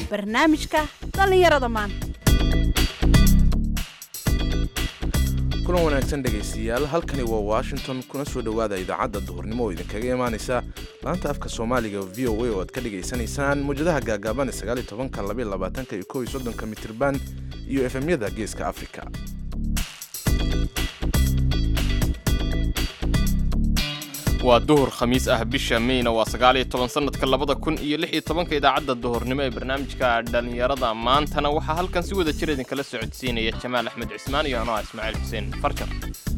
barnaamijka dhallinyarada maanta kulan wanaagsan dhegaystayaal halkani waa washington kuna soo dhowaada idaacadda duhurnimo oo idinkaga imaanaysa laanta afka soomaaliga v o a oo aad ka dhagaysanaysaan mawjadaha gaagaaban ee tobanka labaatanka iyo kow iyo soddonka mitirban iyo efemyada geeska afrika waa duhur khamiis ah bisha meyna waa sagaaliyo toban sanadka labada kun iyo lix iyo tobanka idaacadda duhurnimo ee barnaamijka dhallinyarada maantana waxaa halkan si wada jir idinkala socodsiinaya jamaal axmed cismaan iyo anoa ismaaciil xuseen farjar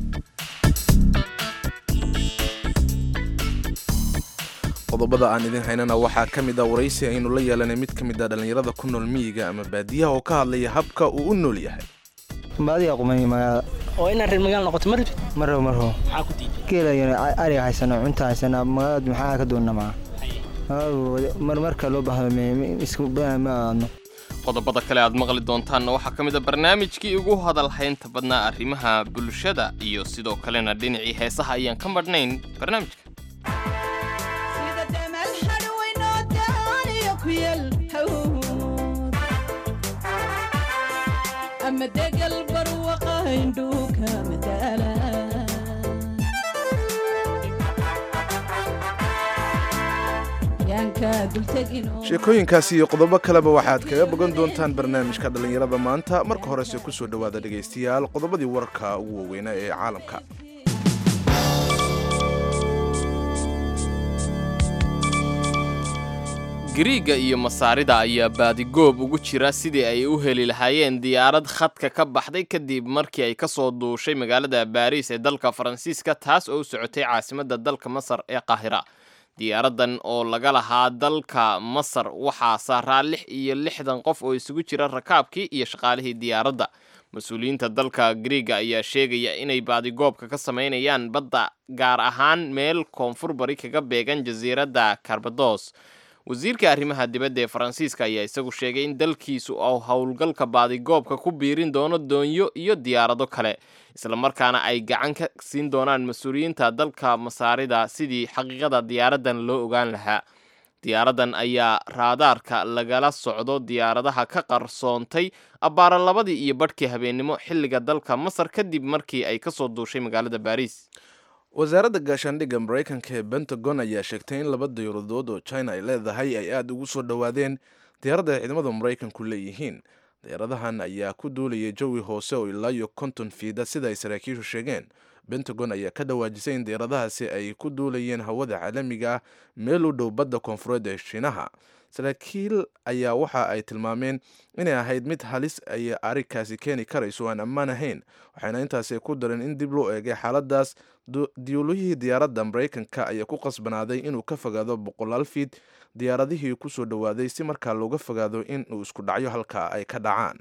qodobada aan idin haynana waxaa ka mid a waraysi aynu la yeelanay mid ka mid a dhallinyarada ku nool miyiga ama baadiyaha oo ka hadlaya habka uu u nool yahay baadiga qumay magaalada oo inaad reer magaal noqoto ma rabtid marrabo marrabo maxaa ku diiday geelayana ariga haysano cunta haysana magaalada maxaa ka doonna maa marmarka loo baahdo isku badan ma aadno qodobada kale aad maqli doontaanna waxaa ka mid a barnaamijkii ugu hadalhaynta badnaa arrimaha bulshada iyo sidoo kalena dhinacii heesaha ayaan ka madhnayn barnaamijka sheekooyinkaasi iyo qodobo kaleba waxaad kaga bogan doontaan barnaamijka dhallinyarada maanta marka horese ku soo dhowaada dhegaystayaal qodobadii wararka ugu waaweynaa ee caalamka gariiga iyo masaarida ayaa baadigoob ugu jira sidii ay u heli lahaayeen diyaarad khadka ka baxday kadib markii ay ka soo duushay magaalada baariis ee dalka faransiiska taas oo u socotay caasimadda dalka masar ee qaahira diyaaradan oo laga lahaa dalka masar waxaa saaraa lix iyo lixdan qof oo isugu jira rakaabkii iyo shaqaalihii diyaaradda mas-uuliyiinta dalka griiga ayaa sheegaya inay baadigoobka ka sameynayaan badda gaar ahaan meel koonfur bari kaga beegan jasiiradda karbados wasiirka arrimaha dibadda ee faransiiska ayaa isagu sheegay in dalkiisu uu howlgalka baadigoobka ku biirin doono doonyo iyo diyaarado kale islamarkaana ay gacan ka siin doonaan mas-uuliyiinta dalka masaarida sidii xaqiiqada diyaaradan loo ogaan lahaa diyaaradan ayaa raadaarka lagala socdo diyaaradaha ka qarsoontay abbaara labadii iyo badhkii habeennimo xilliga dalka masar kadib markii ay kasoo duushay magaalada baariis wasaaradda gaashaandhigga maraykanka ee pentagon ayaa sheegtay in laba diyaradood oo china ay leedahay ay aada ugu soo dhowaadeen diyaaradda ay ciidamada maraykanku leeyihiin diyaaradahan ayaa ku duulayay jawi hoose oo ilaa iyo konton fiida sida ay saraakiishu sheegeen pentagon ayaa ka dhawaajisay in diyaaradahaasi ay ku duulayeen hawada caalamiga ah meel u dhow badda koonfureed ee shiinaha saraakiil ayaa waxa ay tilmaameen inay ahayd mid halis ay arrinkaasi keeni karayso aan ammaan ahayn waxayna intaasi ku dareen in dib loo eegay xaaladaas diyuulihii diyaaradda maraykanka ayaa ku qasbanaaday inuu ka fogaado boqolaal fiid diyaaradihii ku soo dhowaaday si markaa looga fogaado in uu isku dhacyo halka ay ka dhacaan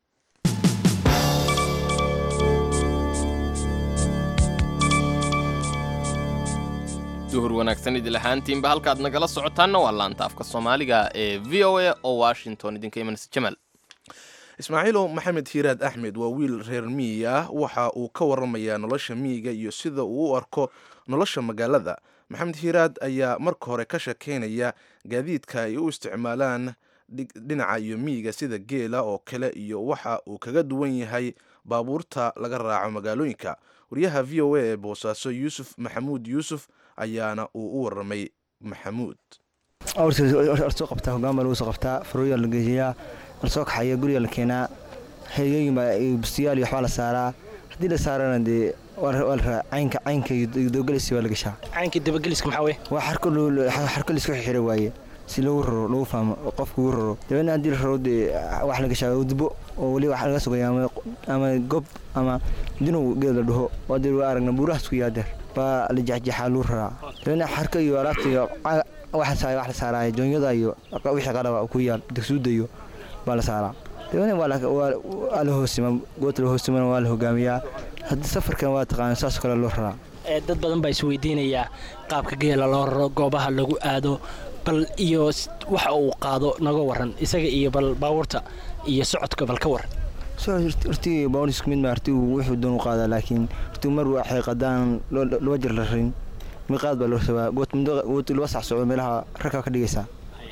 duhur wanaagsan idil ahaantiinba halkaad nagala socotaanna waa laanta afka soomaaliga ee v o a oo washington idinka imanaysa jamaal ismaaciilow maxamed hiiraad axmed waa wiil reer miyi ah waxa uu ka waramayaa nolosha miyiga iyo sida uu u arko nolosha magaalada maxamed hiiraad ayaa marka hore ka shekeynaya gaadiidka ay u isticmaalaan dhinaca iyo miyiga sida geela oo kale iyo waxa uu kaga duwan yahay baabuurta laga raaco magaalooyinka wariyaha v o a ee boosaaso yuusuf maxamuud yuusuf ayaana uu u waramay maxamuud soo qabtaa hogaan baa lagu soo qabtaa farooya la geejiyaa lasoo kaxaya guriga la keenaa heryooyin baa bustiyaal iyo waxbaa la saaraa haddii la saarana dee waa la raa caynka caynka iyo dabagelis waa la gashaa caynkii dabageliska maxaa weye waa xarko laisku xixira waaye si lagu raro lagu fahmo qofka ugu raro dabeedna haddii la raro dee wax la gashaa udbo oo weli wax laga sugaya ama gob ama dinow geed la dhaho waa dee waa aragna buurahaas ku yaadeer baa la jexjeexaa lagu raraa dabeedna xarka iyo alaabta iyo wax la saaraayo joonyada iyo wixii qalaba ku yaal degsuuda iyo baa la saaraa dabeedna waa la hoosima goobta la hoosimana waa la hogaamiyaa haddii safarkan waa taqaana saasoo kale loo raraa dad badan baa isweydiinayaa qaabka geela loo raro goobaha lagu aado bal iyo waxa uu qaado naga waran isaga iyo bal baabuurta iyo socodka bal ka waran hortii baabuur isku mid ma hortii wuxuu doon u qaadaa laakiin hortii mar waxay qadaan laba jir la rarin miqaad baa loo rabaa goot muddo goot laba sac socdo meelaha ragka ka dhigaysaa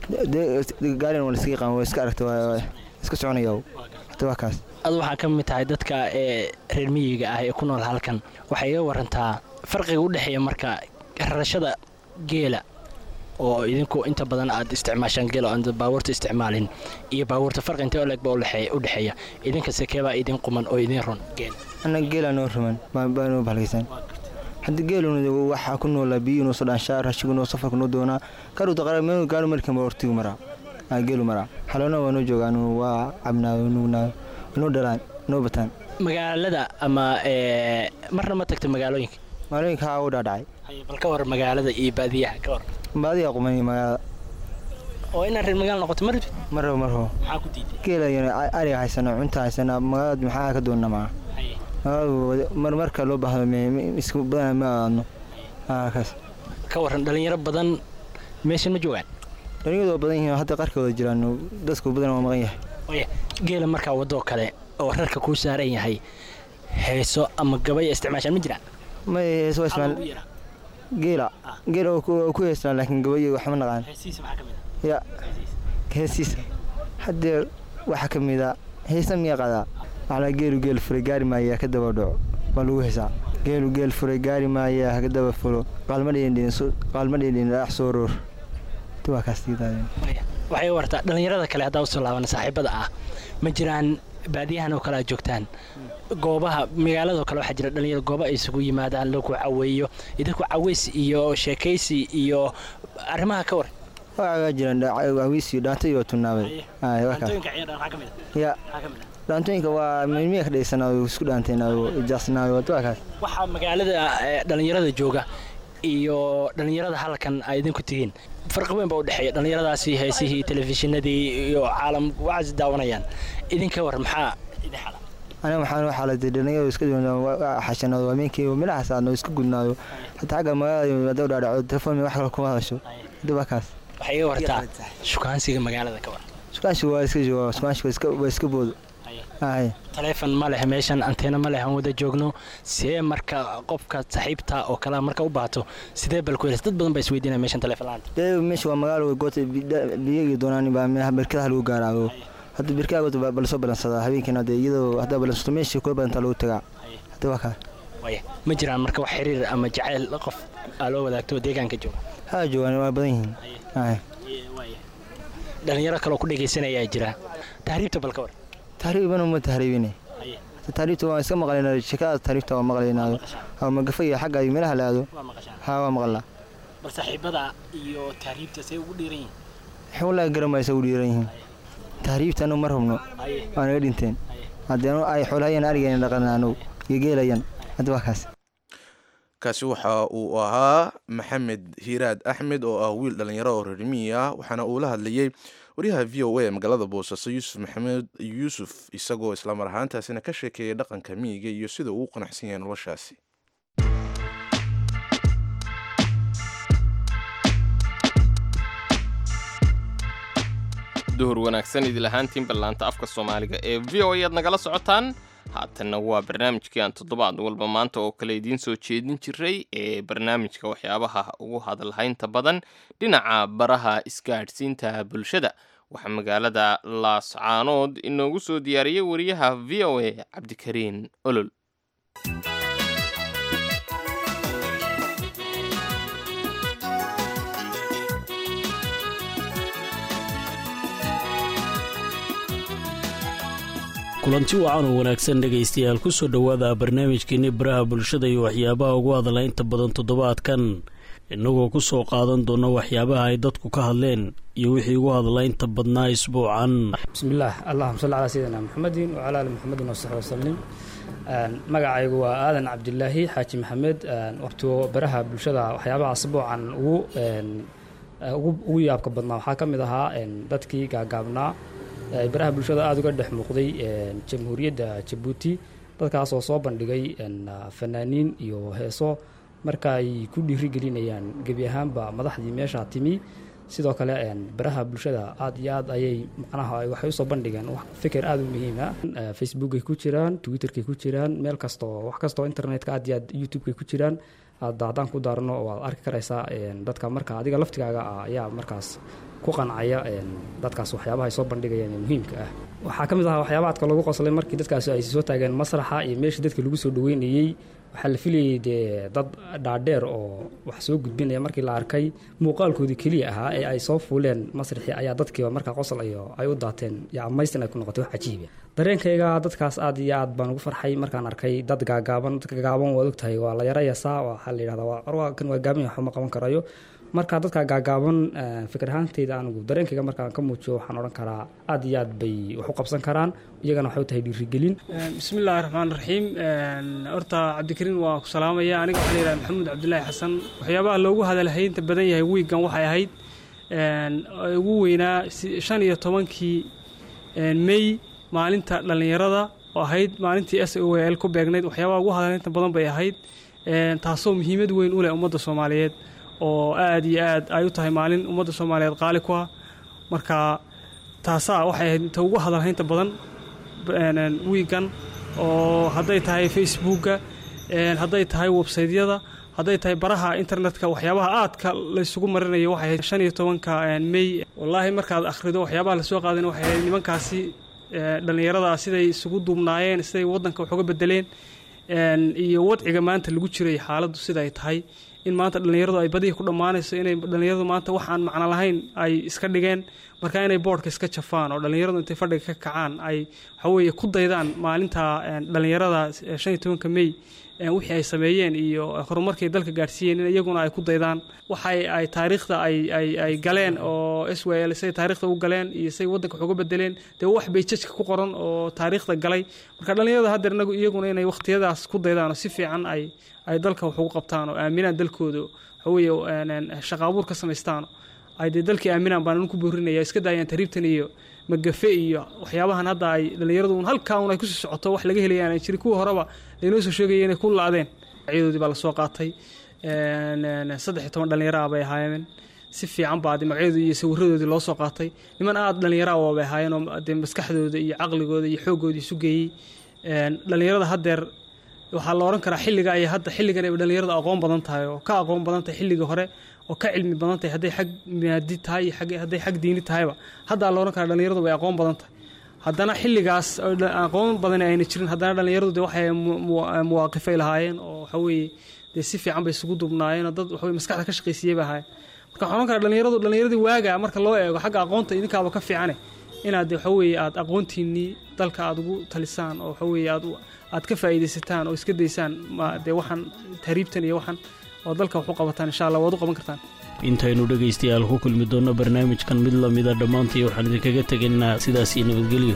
gaarina waa laiska yaqaan waa iska aragta waa iska soconaya hata waa kaas adu waxaa ka mid tahay dadka ee reer miyiga ah ee ku nool halkan waxay iga warantaa farqiga u dhexeeya marka rarashada geela oo idinku inta badan aad isticmaashaan geel oo aan baabuurta isticmaalin iyo baabuurta farqi intee oleg baa u dhexeeya idinka sekeebaa idin quman oo idin run geel annaga geelaa noo ruman baa noo balgaysan haddii geeluna waxaa ku noolaa biyo noo soo dhaanshaa rashigu noo safarku noo doonaa karuta qarameen gaaro markan baa hortigu maraa aa geelu maraa xaloona waa noo joogaan waa cabnaayo nuugnaayo noo dhalaan noo bataan magaalada ama marna ma tagta magaalooyinka magaalooyinka haa u dhaadhacay bal ka war magaalada iyo baadiyaha ka war baadiyaa qumay magaalada oo inaad reer magaala noqoto ma rabtid marrabo marrabo maxaa ku diiday geelayana ariga haysana cunta haysana magaalada maxaa ka doonna maa magaaladu marmarka loo baahdo isku badana ma aadno kaas ka waran dhalinyaro badan meeshan ma joogaan dhalinyaradu waa badan yihiin hadda qarkooda jiraan dadku badan waa maqan yahay waya geela markaa wadoo kale oo rarka kuu saaran yahay heeso ama gabaya isticmaashaan ma jiraan may heeso waa ismaal geela geela oo ku heestaan laakiin gabayo waxma naqaan ya heesiisa haddee waxaa ka mid a heesa miyaa qadaa macnaa geelu geel furay gaari maayaa ka daba dhaco baa lagu heesaa geelu geel furay gaari maayaa haka daba fulo qaalma dheendhin dhaax soo roor waa kaas waxay wartaa dhallinyarada kale haddaa usoo laaban saaxiibada ah ma jiraan baadiyahan oo kale aad joogtaan goobaha magaaladoo kale waxaa jira dhalinyaro gooba ay isugu yimaadaan lagu caweeyo idinku caweys iyo sheekaysi iyo arrimaha ka war waa jiraan caweys iyo dhaanta iyo tunaabay ya dhaantooyinka waa milmiya ka dhaysanaayo isku dhaanteenaayo jaasnaayo waa kaas waxaa magaalada dhalinyarada jooga iyo dhallinyarada halkan ay idinku tihiin farqi weyn baa u dhexeeya dhallinyaradaasi heesihii telefishinadii iyo caalam waxaas daawanayaan idinka war maxaa idin xala aniga waxaan u xaalatay dhalinyaradu iska xashanaado habeenkii midhahaas aadno iska gudnaado hataa xagga magaalada hadda u dhaadhaco telefoon wax kale kuma hadasho hadda waa kaas waxay iga wartaa shukaansiga magaalada ka war shukaansi waa iska jooga shukaansi waa iska boodo taleefon ma leh meeshan anteena ma leh aan wada joogno see marka qofka saaxiibta oo kale marka u baato sidee bal ku helaysa dad badan baa isweydiinaya meeshan taleefon la'aanta dee meesha waa magaalo goota biyagii doonaan baa berkadaha lagu gaaraago hadda berkadaha goota baa lasoo balansadaa habeenkiina dee iyadoo haddaa balansato meeshii kula badantaa lagu tagaa hadda waa kaa waya ma jiraan marka wax xiriir ama jacayl qof aa loo wadaagto deegaanka jooga haa joogaan waa badan yihiin dhalinyaro kaloo ku dhegaysanayaa jira tahriibta bal ka war tahriibana ma tahriibine tahriibta waan iska maqlaynaa sheekada tahriibta waa maqlaynaa ama magafa iyo xagga iyo meelaha la aado haa waa maqlaa bal saaxiibada iyo tahriibta say ugu dhiiran yihiin wallaahi garamaysa ugu dhiiran yihiin tahriibta anu ma rabno waa naga dhinteen haddii ay xoolahayaan arigeena dhaqanaano iyo geelayan hadda waa kaas kaasi waxa uu ahaa maxamed hiiraad axmed oo ah wiil dhallinyaro oo reermiyi ah waxaana uu la hadlayey waryaha v o a ee magaalada boosaaso yuusuf maxamed yuusuf isagoo islamar ahaantaasina ka sheekeeyay dhaqanka miyiga iyo sida uu u qanacsan yahay noloshaasi duhur wanaagsan idil ahaantiin ballaanta afka soomaaliga ee v o ayaad nagala socotaan haatanna waa barnaamijkii aan toddobaad walba maanta oo kale idiin soo jeedin jiray ee barnaamijka waxyaabaha ugu hadalhaynta badan dhinaca baraha isgaadhsiinta bulshada waxaa magaalada laascaanood inoogu soo diyaariyey wariyaha v o a cabdikariin olol kulanti wacan oo wanaagsan dhegaystayaal ku soo dhowaada barnaamijkeenni baraha bulshada iyo waxyaabaha ugu hadla inta badan toddobaadkan innagoo ku soo qaadan doona waxyaabaha ay dadku ka hadleen iyo wixii ugu hadla inta badnaa isbuucan bismillaah allahuma salli calaa sayidina maxamedin wacala ali maxamedin wasaxbi wasalim magacaygu waa aadan cabdilaahi xaaji maxamed waqtigo baraha bulshada waxyaabaha asbuucan ugu ugu yaabka badnaa waxaa ka mid ahaa dadkii gaagaabnaa baraha bulshada aada uga dhex muuqday jamhuuriyadda jabuuti dadkaas oo soo bandhigay fanaaniin iyo heeso marka ay ku dhiirigelinayaan gebi ahaanba madaxdii meesha timi sidoo kale baraha bulshada aad iyo aad ayay macnaha waxay usoo bandhigeen fikir aada u muhiima facebookay ku jiraan twitterkay ku jiraan meel kastoo wax kastoo internetka aad iyo aad youtubekay ku jiraan hadda haddaan ku daarno waad arki karaysaa dadka marka adiga laftigaaga ah ayaa markaas ku qancaya dadkaas waxyaabaha ay soo bandhigayaan ee muhiimka ah waxaa ka mid ahaa waxyaaba adka lagu qoslay markii dadkaasi ay soo taageen masraxa iyo meeshii dadka lagu soo dhaweynayey waxaa la filayay dee dad dhaadheer oo wax soo gudbinaya markii la arkay muuqaalkoodii keliya ahaa ee ay soo fuuleen masraxii ayaa dadkiiba markaa qosol iyo ay u daateen iyo amaystin ay ku noqotay wax cajiiba dareenkayga dadkaas aad iyo aad baan ugu farxay markaan arkay dad gaagaaban dadka gaagaaban waad ogtahay waa la yarayasaa waxaa la yidhahdaa waa corwa kan waa gaaban waxba ma qaban karayo marka dadka gaagaaban fikir ahaanteyda anigu dareenkayga markaan ka muujiyo waxaan odhan karaa aad iyo aad bay wax u qabsan karaan iyagana waxay u tahay dhiirigelin bismillahi raxmaan raxiim horta cabdikariin waa ku salaamaya aniga waxaa la yidhaha maxamuud cabdulaahi xasan waxyaabaha loogu hadalhaynta badan yahay wiigan waxay ahayd ugu weynaa shan iyo tobankii mey maalinta dhallinyarada oo ahayd maalintii s o l ku beegnayd waxyaabaha ugu hadalhaynta badan bay ahayd taasoo muhiimad weyn u leh ummadda soomaaliyeed oo aad iyo aad ay u tahay maalin ummadda soomaaliyeed qaali ku ah marka taasaa waxay ahayd inta ugu hadalhaynta badan wiigan oo hadday tahay facebookga hadday tahay websaydyada hadday tahay baraha internetka waxyaabaha aadka laysugu marinayo waxay ahayd shan iyo tobanka mey wallaahi markaad akhrido waxyaabaha lasoo qaadana waxay ahayd nimankaasi dhallinyarada siday isugu duubnaayeen siday waddanka wax uga bedeleen iyo wadciga maanta lagu jiray xaaladdu sida ay tahay in maanta dhallinyaradu ay badihi ku dhammaanayso inay dhallinyaradu maanta wax aan macno lahayn ay iska dhigeen marka inay boodhka iska jafaan oo dhallinyaradu intay fadhiga ka kacaan ay waxaweeye ku daydaan maalinta dhallinyarada shan iyo tobanka mey wixii ay sameeyeen iyo horumarkay dalka gaadhsiiyeen in iyaguna ay ku daydaan waxay ay taariikhda ay ay ay galeen oo s w l say taariikhda u galeen iyo say waddanka wax uga bedeleen dee wax bay jajka ku qoran oo taariikhda galay marka dhallinyarada haddeer inagu iyaguna inay wakhtiyadaas ku daydaan oo si fiican ay ay dalka wax ugu qabtaan oo aaminaan dalkooda waxaweeye shaqaabuur ka samaystaan ay dee dalkii aaminaan baan ku boorinaya iska daayaan tariibtan iyo magafe iyo waxyaabahan hadda ay dhallinyaradu un halkaa un ay kusii socoto wax laga helayaan jiri kuwa horeba laynoo soo sheegaya inay ku la-deen magacyadoodii baa lasoo qaatay saddex iyo toban dhallinyaro ah bay ahaayeen si fiican baa de magacyadoodii iyo sawiradoodii loo soo qaatay niman aad dhallinyaro ah bay ahaayeen oo dee maskaxdooda iyo caqligooda iyo xooggoodii isu geeyey dhallinyarada haddeer waxaa la odhan karaa xilliga ay hadda xilligan ay dhallinyaradu aqoon badan tahay oo ka aqoon badan tahay xilligii hore oo ka cilmi badan tahay hadday xag maadi tahay iyo hadday xag diini tahayba haddaa la odhan karaa dhallinyaradu way aqoon badan tahay haddana xilligaas aqoon badan ayna jirin haddana dhallinyaradu de waxay muwaaqifay lahaayeen oo waxaweeye dee si fiican bay isugu dubnaayeen oo dad waxaweye maskaxda ka shaqaysiiyey bay ahaayeen marka waxaan odhan karaa dhallinyaradu dhallinyaradii waaga marka loo eego xagga aqoonta idinkaaba ka fiicane inaad de waxaweeye aad aqoontiinnii dalka aad ugu talisaan oo waxaweeye aad aad ka faa'iidaysataan oo iska daysaan dee waxaan tahriibtan iyo waxaan oo dalka wax u qabataan insha allah waad u qaban kartaan intaynu dhegaystayaal ku kulmi doonno barnaamijkan mid lamida dhammaantii waxaan idinkaga tegaynaa sidaas iyo nabadgelyo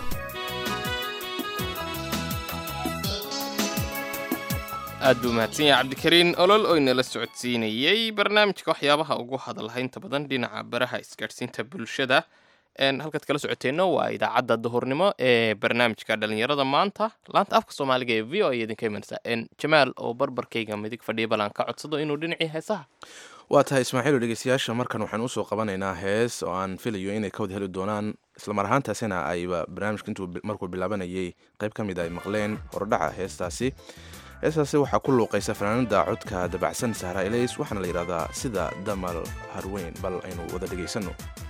aad buu mahadsan yahay cabdikariin olol oo inala socodsiinayey barnaamijka waxyaabaha ugu hadalhaynta badan dhinaca baraha isgaadhsiinta bulshada halkaad kala socoteenno waa idaacadda duhurnimo ee barnaamijka dhalinyarada maanta laanta afka soomaaliga ee v o a idinka imanaysa jamaal oo barbarkayga midig fadhiya balan ka codsado inuu dhinacii heesaha waa tahay ismaaciil oo dhegeystayaasha markan waxaan usoo qabanaynaa hees oo aan filayo inay ka wada heli doonaan islamar ahaantaasina ayba barnaamijka intuu markuu bilaabanayay qayb ka mid ay maqleen hordhaca heestaasi heestaasi waxaa ku luuqaysa fanaanada codka dabacsan sahra elays waxaana la yidhahdaa sida damal harweyn bal aynu wada dhegaysanno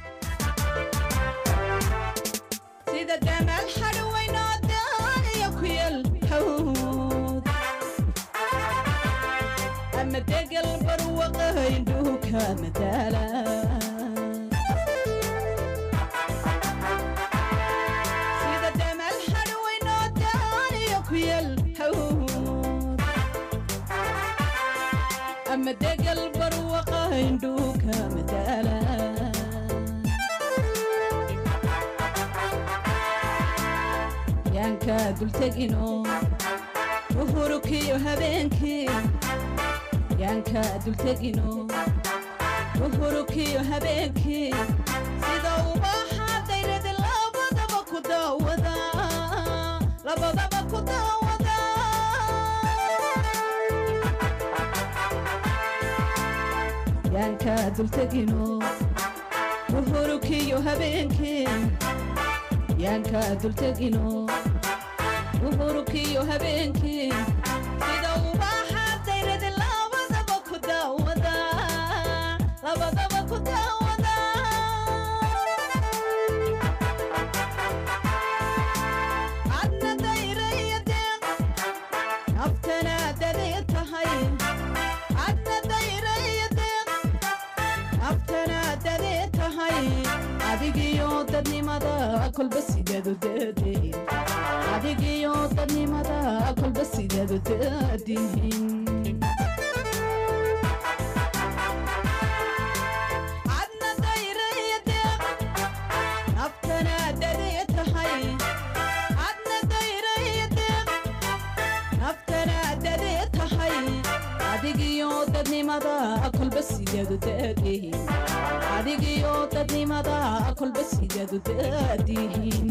sida damal hadhweynoo daaniyo ku yal hawd ama degal barwaqahaydhuuka madaala sida damal hadhweynoo daaniyo ku yal hawd ama degal barwaqahaydhuuka madaala yaanka dultegino uhurukiyo habeenkii yaanka dultegino uhurukiyo habeenkii sida ubaxa dayradi labadaba ku daawada labadaba ku daawada yaanka dultegino uhurkiyo habeenkii yaanka dultegino uhurkiyo habeenkii sida ubaxa dayradi labadaba ku daawada labadaba ku daawada adna dayraya deeq naftana dadee tahay adna dayraya deeq naftana dadee tahay adigiyo dadnimada kolba sideedu daadihin adigiyo dadnimada kolba sideedu daadihin adna dayraya deeq naftana dadee tahay adna dayraya deeq naftana dadee tahay adigiyo dadnimada kolba sideedu daadihin adigiyo dadnimada kolba sideedu daadihin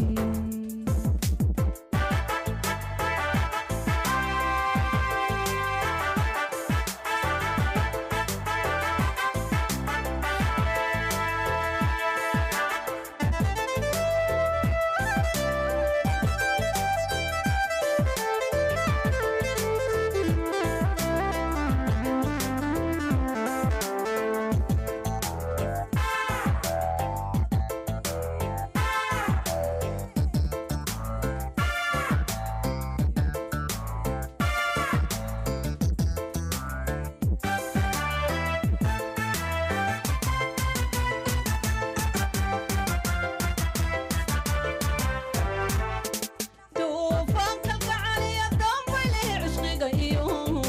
duufaanka gacaliya dambayle cishqiga iyo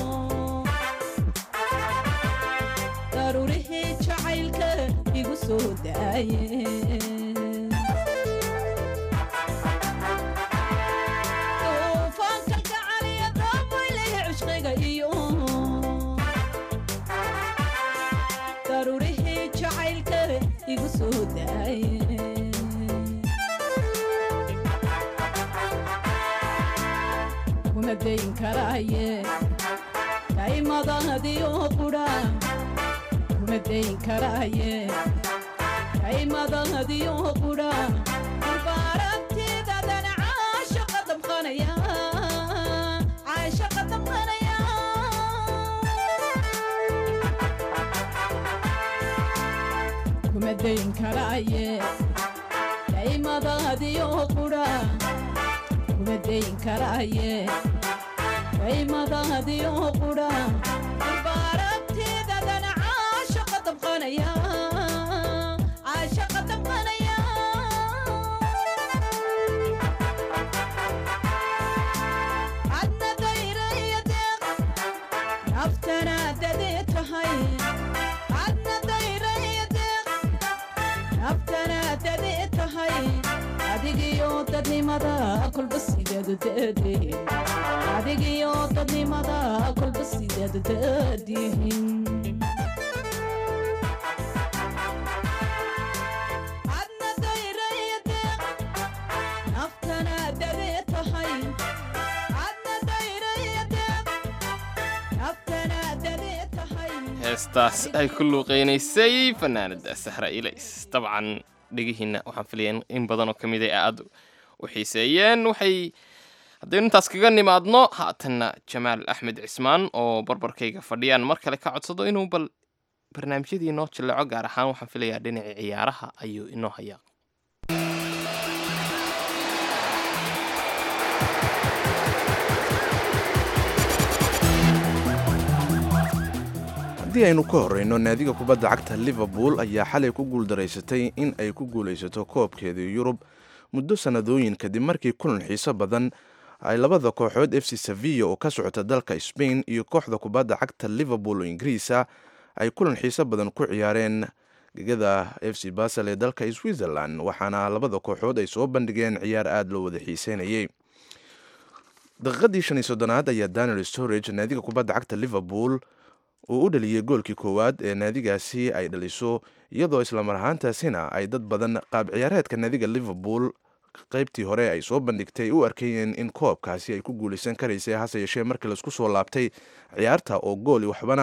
daruurihii jacaylka igu soo daaye duufaanka gacaliya dambayle cishqiga iyo daruurihii jacaylka igu soo daaye kuma dayn karaaye kaymadadiyo qudha kuma dayn karaaye kaymadadiyo qudha barabtidadan caashaqa damqanaya caashaqa damqanaya kuma dayn karaaye kaymadadiyo qudha kuma dayn karaaye kaymadadiyo qudha barabtidadan caashaqa damqanaya caashaqa damqanaya adna dayraya deeq naftana dadee tahay adna dayraya deeq naftana dadee tahay adigiyo dadnimada kolba sideedu daadihin adigiyo dadnimada kolba sideedu daadihin adna dayraya deeq naftana dadee tahay adna dayraya deeq naftana dadee tahay heestaas ay ku luuqeynaysay fanaanada sahra ilays dabcan dhegihiina waxaan filaya in badan oo ka mid a aad u xiiseeyeen waxay haddaynu intaas kaga nimaadno haatanna jamaal axmed cismaan oo barbarkayga fadhiyaan mar kale ka codsado inuu bal barnaamijyadii inoo jilleeco gaar ahaan waxaan filayaa dhinacii ciyaaraha ayuu inoo hayaa haddii aynu ka horreyno naadiga kubadda cagta liverpool ayaa xalay ku guuldaraysatay in ay ku guulaysato koobkeedii yurub muddo sannadooyin kadib markii kulan xiiso badan ay labada kooxood f c sevilla oo ka socota dalka spain iyo kooxda kubadda cagta liverpool oo ingiriisa ay kulan xiiso badan ku ciyaareen gegada f c basel ee dalka switzerland waxaana labada kooxood ay soo bandhigeen ciyaar aada loo wada xiiseynayay daqiiqadii shan iyo soddonaad ayaa daniel storage naadiga kubadda cagta liverpool uu u dhaliyey goolkii koowaad ee naadigaasi ay dhaliso iyadoo islamar ahaantaasina ay dad badan qaab ciyaareedka naadiga liverpool qaybtii hore ay soo bandhigtay u arkayeen in koobkaasi ay ku guulaysan karaysay hase yeeshee markii laisku soo laabtay ciyaarta oo gooli waxbana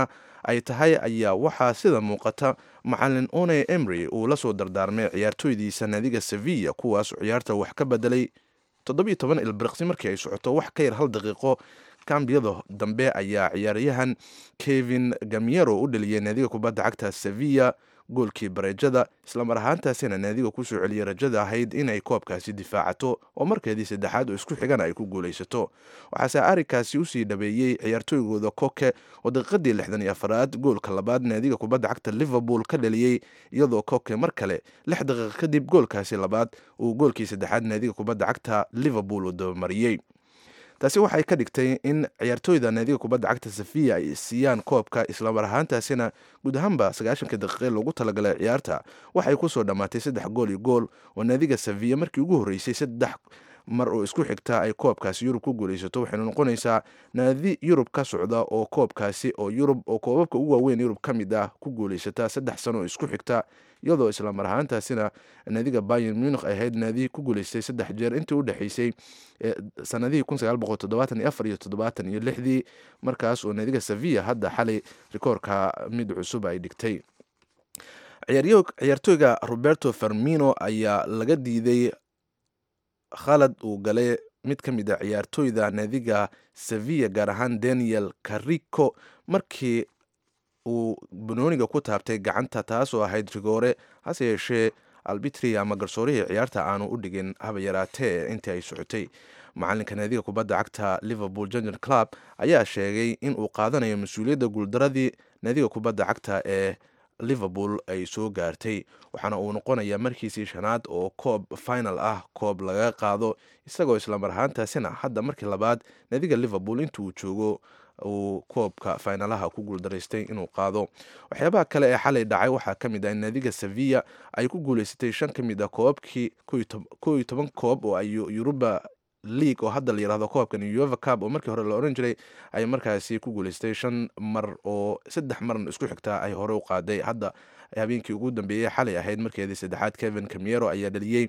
ay tahay ayaa waxaa sida muuqata macalin one emry uu la soo dardaarmay ciyaartooydiisa naadiga sevilla kuwaas ciyaarta wax ka bedelay toddobiyo toban ilbiriqsi markii ay socoto wax ka yar hal daqiiqo kambiyada dambe ayaa ciyaaryahan kevin gamiero u dhaliyay naadiga kubadda cagta sevilla goolkii bareejada islamar ahaantaasina naadiga kusoo celiyay rajada ahayd inay koobkaasi difaacato oo markeedii saddexaad oo isku xigana ay ku guulaysato waxaase arrinkaasi usii dhabeeyey ciyaartooygooda koke oo daqiiqadii lixdan iyo afaraad goolka labaad naadiga kubadda cagta liverpool ka dhaliyey iyadoo koke mar kale lix daqiiqa kadib goolkaasi labaad uu goolkii saddexaad naadiga kubadda cagta liverpool uu dabamariyey taasi waxay ka dhigtay in ciyaartooyda naadiga kubadda cagta safiya ay siiyaan koobka islamar ahaantaasina guud ahaanba sagaashanka daqiiqe loogu talagalay ciyaarta waxay kusoo dhammaatay saddex gool iyo gool oo naadiga safiya markii ugu horreysay saddex mar oo isku xigta ay koobkaasi yurub ku guulaysato waxayna noqonaysaa naadi yurub ka socda oo koobkaasi oo yurub oo koobabka ugu waaweyn yurub ka mid ah ku guulaysata saddex sano oo isku xigta iyadoo islamar ahaantaasina naadiga bayan munich ay ahayd naadi ku guulaystay saddex jeer intii u dhexaysay sanadihii kun sagaal boqol toddobaatan iyo afar iyo toddobaatan iyo lixdii markaas oo naadiga sevilla hadda xalay rikoorka mid cusub ay dhigtay ciyaartooyga roberto fermino ayaa laga diiday khalad uu galay mid ka mid a ciyaartooyda naadiga sevilla gaar ahaan daniel carico markii uu banooniga ku taabtay gacanta taasoo ahayd rigoore hase yeeshee albitri ama garsoorihii ciyaarta aanu u dhigin haba yaraatee intii ay socotay macalinka naadiga kubadda cagta liverpool junior club ayaa sheegay in uu qaadanayo mas-uuliyadda guuldaradii naadiga kubadda cagta ee liverpool ay soo gaartay waxaana uu noqonayaa markiisii shanaad oo koob final ah koob laga qaado isagoo islamar ahaantaasina hadda markii labaad naadiga liverpool intuu joogo uu koobka faynalaha ku guuldaraystay inuu qaado waxyaabaha kale ee xalay dhacay waxaa ka mid ah in naadiga sevilla ay ku guulaysatay shan ka mid a koobabkii ko iyo toban koob oo ay yuruba league oo hadda la yirahdo koobkan ueva cup oo markii hore la oran jiray ay markaasi ku guulaystay shan mar oo saddex marna isku xigtaa ay hore u qaaday hadda habeenkii ugu dambeeyey xalay ahayd markeedii saddexaad kevin camiero ayaa dhaliyey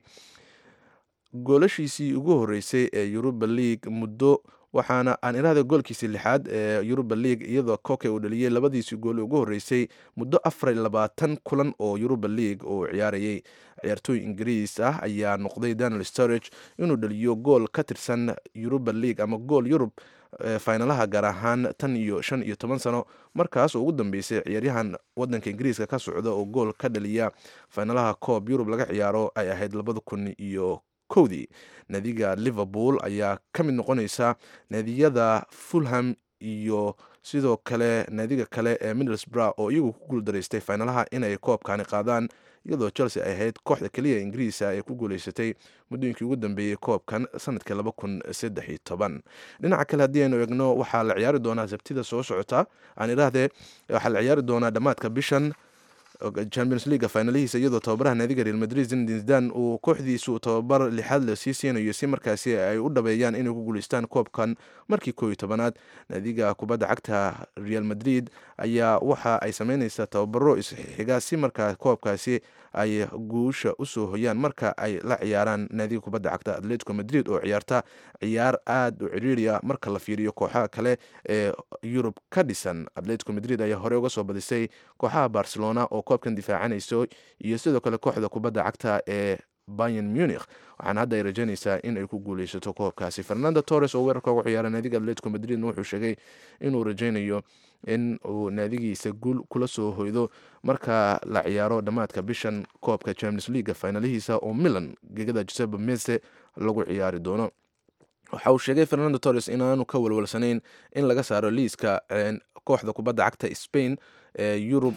goolashiisii ugu horeysay ee yuruba league muddo waxaana aan irahda goolkiisii lixaad ee yuruba league iyadoo koke uu dhaliyey labadiisii gool ugu horeysay muddo afar labaatan kulan oo yuruba league uu ciyaarayay ciyaartooy ingiriis ah ayaa noqday daniel storage inuu dhaliyo gool ka tirsan yuruba league ama gool yurub faynalaha gaar ahaan tan iyo shan iyo toban sano markaas oo ugu dambeysay ciyaaryahan wadanka ingiriiska ka socda oo gool ka dhaliya faynalaha koob yurub laga ciyaaro ay ahayd labada kun iyo kowdii naadiga liverpool ayaa ka mid noqonaysa naadiyada fulham iyo sidoo kale naadiga kale ee middlesbrough oo iyagu ku guuldaraystay faynalaha inay koobkani qaadaan iyadoo chelsea ay ahayd kooxda keliya ingiriisa ee ku guulaysatay muddooyinkii ugu dambeeyey koobkan sanadkii laba kun saddex iyo toban dhinaca kale haddii aynu eegno waxaa la ciyaari doonaa sabtida soo socota aan idhaahdee waxaa la ciyaari doonaa dhammaadka bishan champions leaga finalihiisa iyadoo tababaraha naadiga real madrid zinedine zidane uu kooxdiisu tababar lixaad la sii siinayo si markaasi ay u dhabeeyaan inay ku guuleystaan koobkan markii koo iyo tobanaad naadiga kubadda cagta real madrid ayaa waxa ay sameyneysaa tababaro isxiga si markaa koobkaasi ay guusha usoo hoyaan marka ay la ciyaaraan naadiga kubadda cagta atletico madrid oo ciyaarta ciyaar aada u ciriiriya marka la fiiriyo kooxaha kale ee yurub ka dhisan atletico madrid ayaa hore uga soo badisay kooxaha barcelona oo koobkan difaacanayso iyo sidoo kale kooxda kubadda cagta ee bayan munich waxaana hadda ay rajaynaysaa in ay ku guuleysato koobkaasi fernando torres oo weerarka ugu ciyaara naadiga atletico madridna wuxuu sheegay inuu rajaynayo in uu naadigiisa guul kula soo hoydo marka la ciyaaro dhammaadka bishan koobka champions leaga finalihiisa oo milan gegada josebe mese lagu ciyaari doono waxa uu sheegay fernando torres inaanu ka walwalsanayn in laga saaro liiska kooxda kubadda cagta spain ee yurub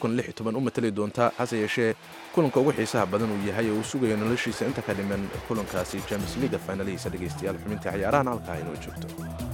u matali doonta hase yeeshee kulanka ugu xiisaha badan uu yahay oo uu sugayo noloshiisa inta ka dhiman kulankaasi champions leaga finalihiisa dhegeystayaal xubintii ciyaarahan halkaa inoo joogto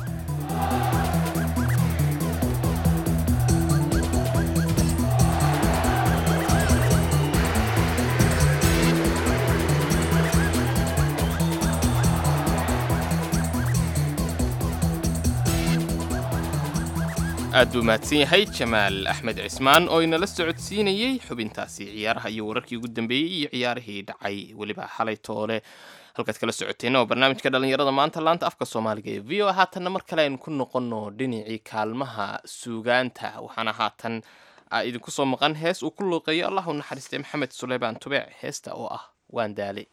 aad buu mahadsan yahay jamaal axmed cismaan oo inala socodsiinayey xubintaasi ciyaaraha iyo wararkii ugu dambeeyey iyo ciyaarihii dhacay weliba xalay toole halkaad kala socoteen oo barnaamijka dhallinyarada maanta laanta afka soomaaliga ee v o haatanna mar kale aynu ku noqonno dhinacii kaalmaha suugaanta waxaana haatan idinku soo maqan hees uu ku luuqeeyo allah u naxariistay maxamed suleymaan tubeec heesta oo ah waan daale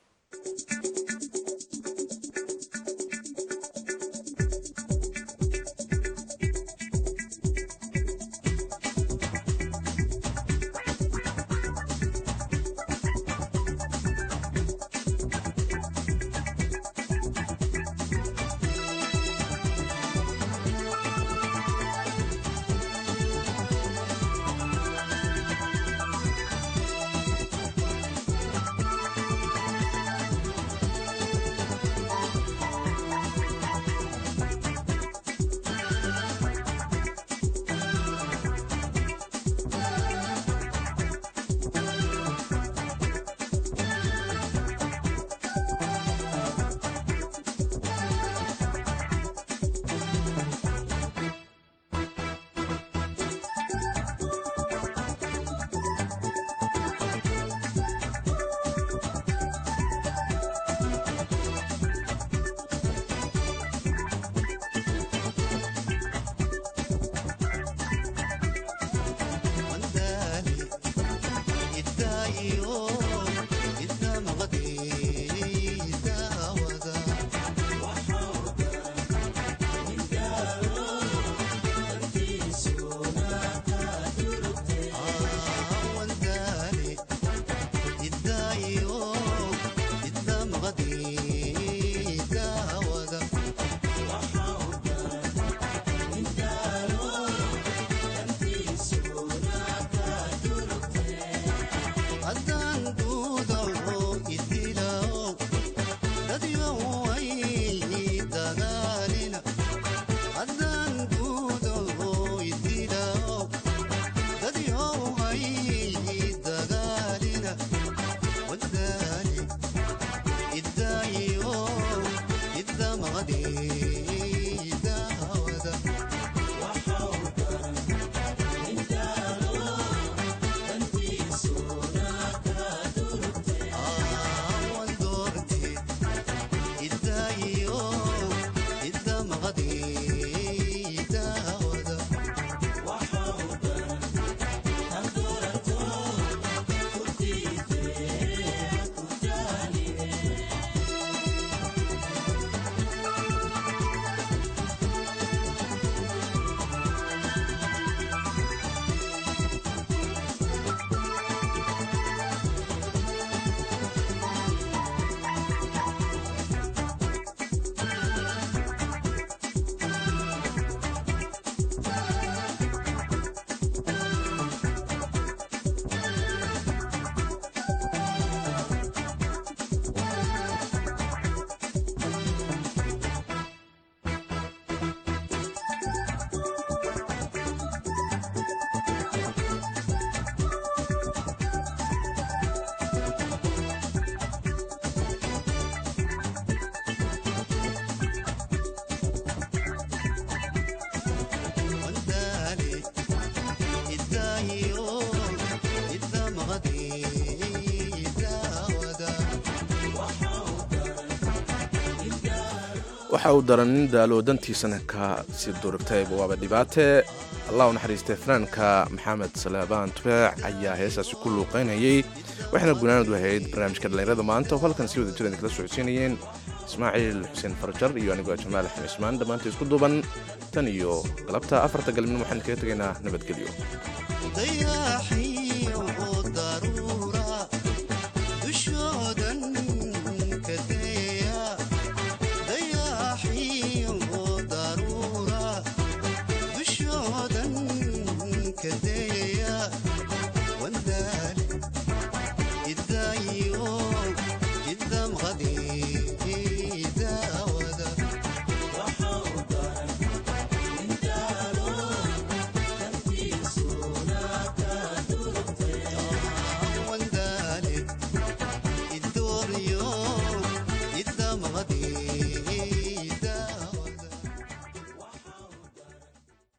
waxa uu daran nin daalo dantiisana ka sii durugtayba waaba dhibaate allah u naxariistay fanaanka maxamed salaabaan tubeec ayaa heesaasi ku luuqaynayay waxaana gunaanadu ahayd barnaamijka dhallinyarada maanta oo halkan si wada jira idinkala socodsiinayeen ismaaciil xuseen farjar iyo anigoo jamaal axmed ismaan dhammaanta isku duuban tan iyo galabta afarta galabnimo waxaan kaga tegaynaa nabadgelyo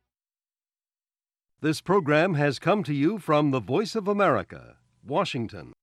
This program has come to you from the Voice of America, Washington.